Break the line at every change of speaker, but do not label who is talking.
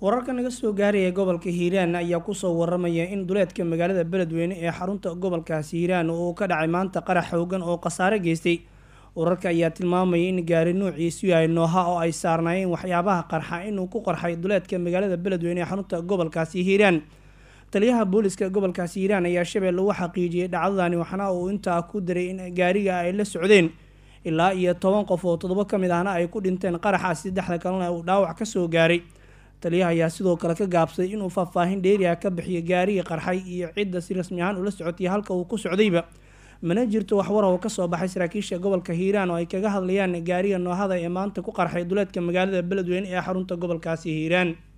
wararka naga soo gaaraya gobolka hiiraan ayaa kusoo waramaya in duleedka magaalada beledweyne ee xarunta gobolkaasi hiiraan uu ka dhacay maanta qarax xoogan oo khasaare geystay wararka ayaa tilmaamaya in gaari nuuciisu yahay nooha oo ay saarnaayeen waxyaabaha qarxa inuu ku qarxay duleedka magaalada beledweyne ee xarunta gobolkaasi hiiraan taliyaha booliska gobolkaasi hiiraan ayaa shabeelle u xaqiijiyey dhacdadani waxaana uu intaa ku daray in gaariga ay la socdeen ilaa iyo toban qof oo toddoba ka mid ahna ay ku dhinteen qaraxaas saddexda kalena uu dhaawac kasoo gaaray taliyaha ayaa sidoo kale ka gaabsaday inuu faahfaahin dheeriah ka bixiyo gaarigii qarxay iyo cidda si rasmi ahaan ula socotay halka uu ku socdayba mana jirto waxwar oo kasoo baxay saraakiisha gobolka hiiraan oo ay kaga hadlayaan gaariga noohada ee maanta ku qarxay duleedka magaalada beledweyne ee xarunta gobolkaasi hiiraan